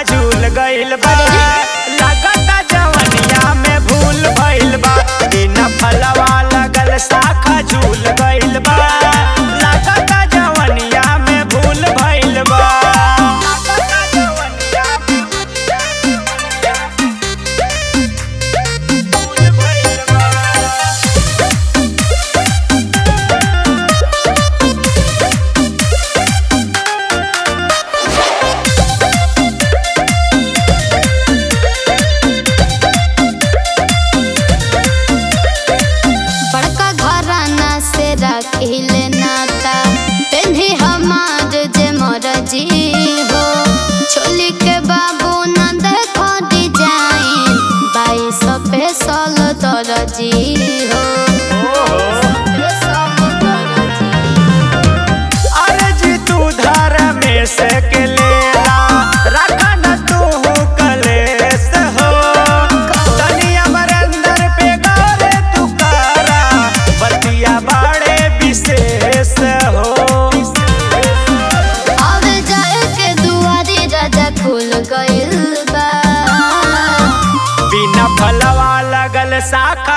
झूल गइल बा लागता जवनिया में भूल भइल बा बिना फलवा लगल शाखा झूल गइल बा लागता जवनिया में भूल भइल बा लागता जवनिया में भूल भइल बा बड़का घराना से रखिल नाता पेन्ही हमार जे मरजी हो छोली के बाबू न देखो डिजाइन बाईस पेसल दरजी हो अर्जी तू धर में से के लेला रखा न तू कलेस हो तनी अमरेंद्र पे गौरे तू करा बतिया बाड़े विशेष हो अब जाए के दुआरी राजा खुल गइल बा बिना फलवा लगल शाखा